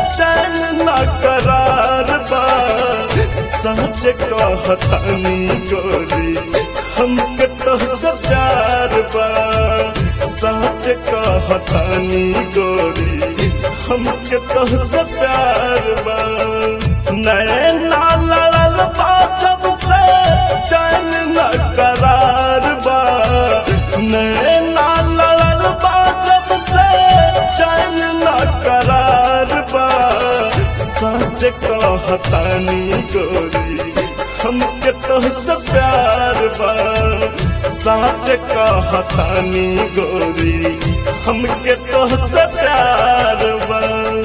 चैन न करार बा सच कहतनी गोरी हमके तोहसे प्यार बा सच कहतनी गोरी हमके तोहसे प्यार बा नैना लड़ल बा जब से चैन न करार बा नैना लड़ल बा जब से चैन न करार बा सच कहतानी गोरी हमके तोहसे प्यार बा सच कहतानी गोरी हमके तोहसे प्यार बा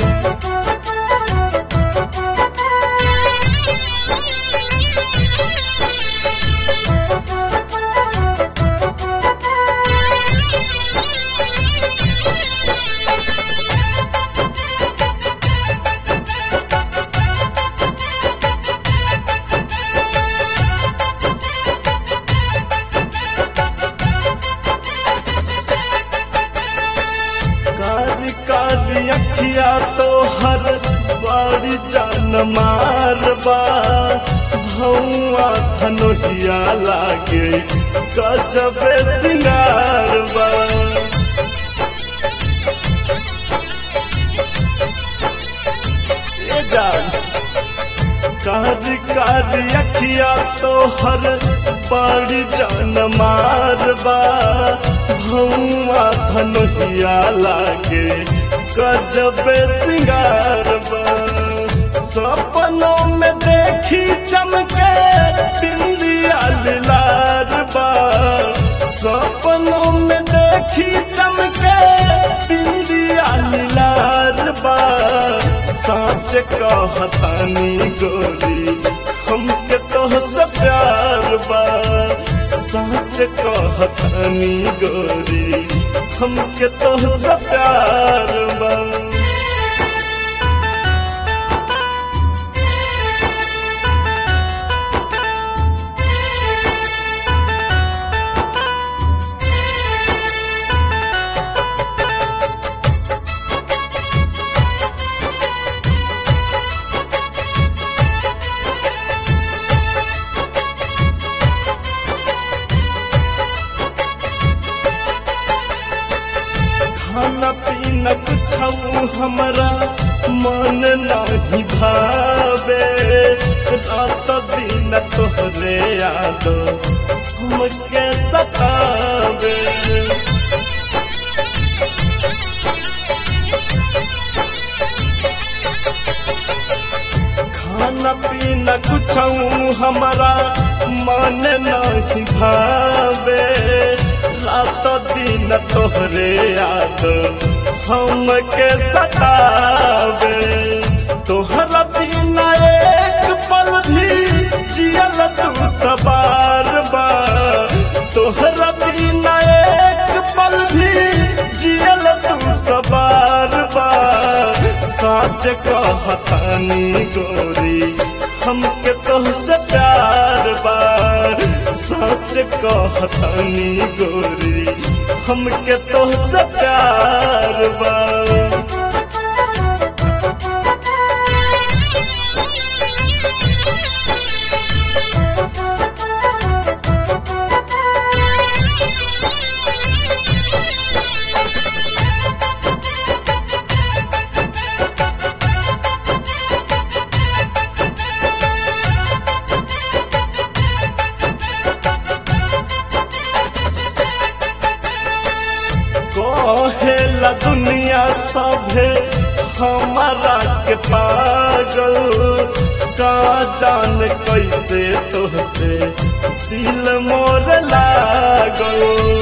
कारी कारी अखिया तो हर बाड़ी जान मारबा भौआ धनोहिया लागे गजबे सिंगारबा ए जान कारी कारी अखिया तो हर बड़ी जान मारबा भौआ धनोहिया लागे गजबे सिंगारबा सपनों में देखी चमके बिंदिया लारबा सपनों में देखी चमके बिंदिया लारबा साँच कहतानी गोरी हमके तोहसे प्यार बा साँच कहतानी गोरी हमके तोहसे प्यार बा खाना पीना कुछ हमरा मन नहीं भावे रात दिन तोहरे याद हमके सतावे खाना पीना कुछ हमरा मन नहीं भावे रात दिन तोहरे याद हमके सतावे तोहरा बिना एक पल भी जियल तू सवार बा तोहरा बिना एक पल भी जियल तू सवार बा साच कहतानी गोरी हमके तोहसे प्यार बा सच कहतानी गोरी हमके तोहसे प्यार बा कहेला दुनिया सभे हमारा के पागल का जान कैसे तोहसे दिल मोर लागल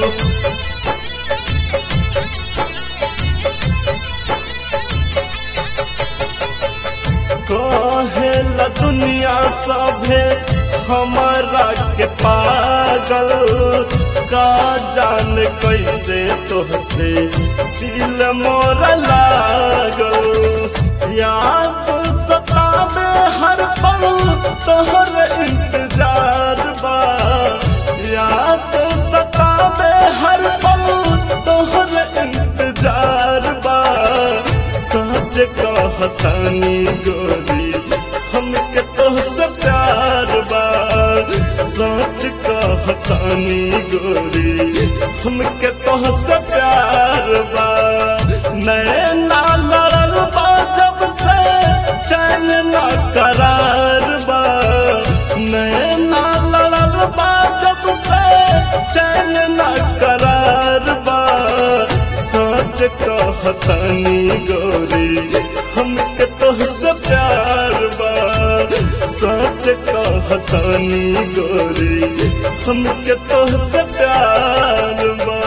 कहेला दुनिया सभे हमारा के पागल का जान कैसे तोहसे दिल मोर लागल याद सतावे हर पल तोहर इंतजार बा याद सतावे हर पल तोहर इंतजार बा सच सच कहतानी गोरी हमके तोहसे प्यार बा सच कहतानी गोरी हमके तोहसे प्यार बा नैना लड़ल बा जब से चैन न करार बा नैना लड़ल बा जब से चैन न करार बा सच कहतानी गोरी हमके तोहसे प्यार बा सच कहतानी गोरी हमके तोहसे प्यार बा